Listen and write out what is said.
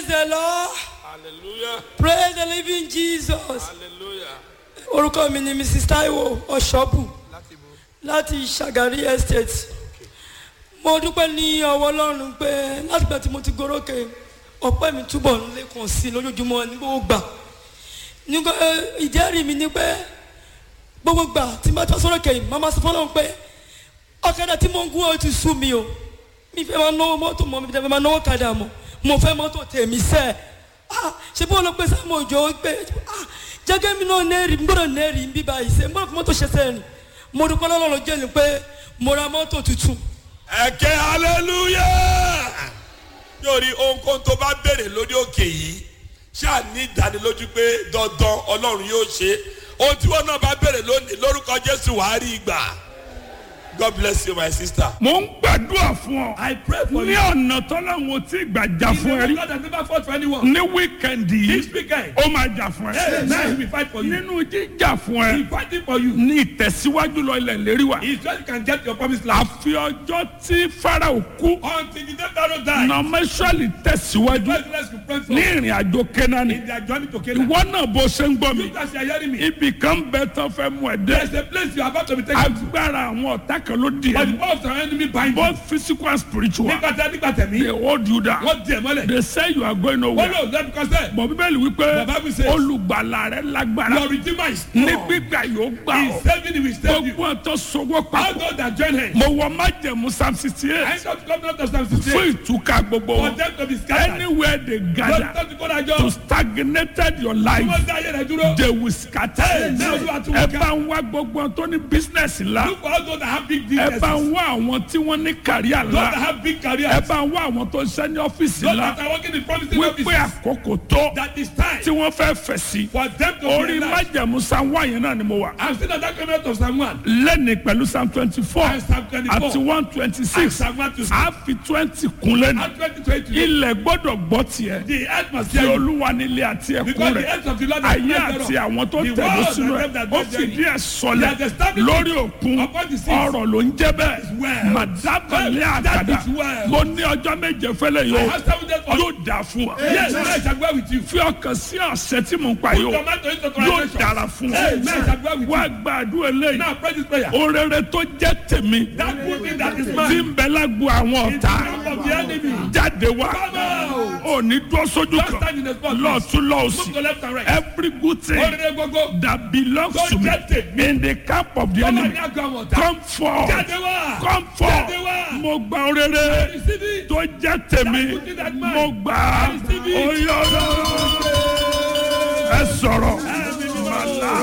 praise the lord hallelujah praise the living jesus hallelujah orúkọ mi ni mrs taiwo ọ̀ṣọ́bù láti bo láti ṣàgárí estate mo dúpẹ́ ní ọwọ́ ọlọ́run pé látìgbà tí mo ti gorókè ọpẹ́ mi túbọ̀ ń lékun sí i lójoojúmọ́ ní gbogbo gbà nígbà ìjẹ́rìí mi ni pé gbogbo gbà tí n bá tọ́ sọ́rọ̀ kẹ́yìn màmá sọ fọ́nà pé ọ̀kadà tí mo ń gún ọ ti sú mi o mi fẹ́ máa náwó mọ́tò mọ́ mi fẹ́ máa náwó kadà mọ́ mo fẹ́ mọ́tò tèmi sẹ́ ah ṣé bó ló pé sáà mo jọ pé ah jẹ́gẹ́ mi náà nẹ́ẹ̀rì n gbọ́dọ̀ nẹ́ẹ̀rì ń bí báyìí sẹ́ n gbọ́dọ̀ fi mọ́tò ṣe sẹ́yìn mo dúpẹ́ lọ́lọ́run jẹ́ ni pé mo ra mọ́tò tuntun ẹ̀kẹ́ hallelujah yóò rí ohunkóhun tó bá béèrè lórí òkè yìí ṣáà ní ìdánilójú pé dandan ọlọ́run yóò ṣe ohun tí wọn náà bá béèrè lónìí lórúkọ jésù wàá rí ìgbà god bless you my sister. mo ń gbàdúrà fún ọ. I pray for ní you. ọ̀nà tọ́láwọn tí gbàjà He's fún ẹ the rí. God that never fought for anyone. ní wíkẹ̀ndì This yìí weekend, ó máa jà fún hey, ẹ. now he will fight for you. nínú jíjà fún He ẹ fighting for you. ní ìtẹ̀síwájú lọ ilẹ̀ lérí wa. He just can get your promised land. àfi ọjọ́ tí farao kú Until the day Pharaoh died, nọmẹsọ̀lì tẹ̀síwájú God bless you pray for ní ìrìn àjò kẹ́nání. in their journey to Canaan. ìwọ náà bó ṣe ń gbọ́ mi. You guys are hearing me. ibì kan bẹ tán fẹ́ mú ẹ There's dé. a place you are about to be taken to. agbára àwọn ọ̀tá kan ló di But the ẹ. power of the enemy bind you. both physical and spiritual. Nígbà tí a nígbà they tẹ̀mí, hold you down. wọ́n di ẹ̀ mọ́lẹ̀. they say you are going Wọ́n nowhere. lò lẹ́nu kọ́sẹ̀. bọ̀ bíbélì wípé The Bible says- olùgbàlà rẹ lágbára Your redeemer is ní strong. gbígbà yóò gbà He ọ́ is saving you, he will save you. gbogbo ọ̀tọ̀ sọwọ́ All papọ̀ those that join hands. mo wọ májẹ̀mú psalm sixty I eight don't come out of Psalm fún 68. ìtúkà gbogbo For wọn them to be scattered. anywhere they Don't gather don't go that to job. stagnated your Tí life wọ́n dá ayé rẹ̀ dúró. they will scatter Amen. ẹ bá ń wá gbogbo wọn tó ní business ńlá Look for all those that have big ẹ businesses. bá ń wá àwọn tí wọ́n ní kàríà Those that ńlá have big ẹ careers. bá ń wá àwọn tó ń ṣe ní ọ́fíìsì Those ńlá that are working in promising wípé offices. àkókò tó That is time tí wọ́n fẹ́ fẹ̀ sí for them to orí realize. májẹ̀mú psalm one yẹn náà ni mo wà. I'm still not that coming out of Psalm 1. lẹ́ni pẹ̀lú psalm twenty four And Psalm 24. àti one twenty And six Psalm 1 to 6. a fi twenty kun lẹ́nu And 2020. ilẹ̀ gbọ́dọ̀ gbọ́ tiẹ̀ The earth must tí hear you. olúwa nílé àti ẹ̀kún Because the rẹ̀ earth of the Lord is ayé not àti thereof. àwọn tó The tẹ̀lé world sínú and ẹ̀ them that ó dwell fìdí therein. ẹ̀ sọlẹ̀ He has established lórí it òkun upon the seas. ọ̀rọ̀ ló ń jẹ́ bẹ́ẹ̀ well. màdábàlẹ̀ That àkàdá is well. mo ní ọjọ́ méje fẹ́lẹ̀ I yóò have seven days for yóò dà fún wa Yes, I shall go with you. fi ọkàn sí ọ̀sẹ̀ tí mo ń pa yóò Tomato into yóò translation. dára fún Hey, man, I shall go wa with wá you. gbàdúrà eléyìí Now pray this prayer. orere tó jẹ́ tèmi That good thing that is tí mine. ń bẹ lágbo àwọn In the ọ̀tá camp of the enemy. jáde wá Come out. òní dúró sójú Don't kan stand in the spot. lọ́ọ̀tún Move lọ́ọ̀sì to left and right. every good thing Orire gbogbo. that belongs Tó to me jẹ́ tèmi. in the camp of the Come on, enemy now go on. Jáde come forth wá. come forth Jáde wá. mo gba orere Receive it. tó jẹ́ tèmi That good thing that mine. mo gbà á Receive it. oyè ọlọ́run ẹ sọ̀rọ̀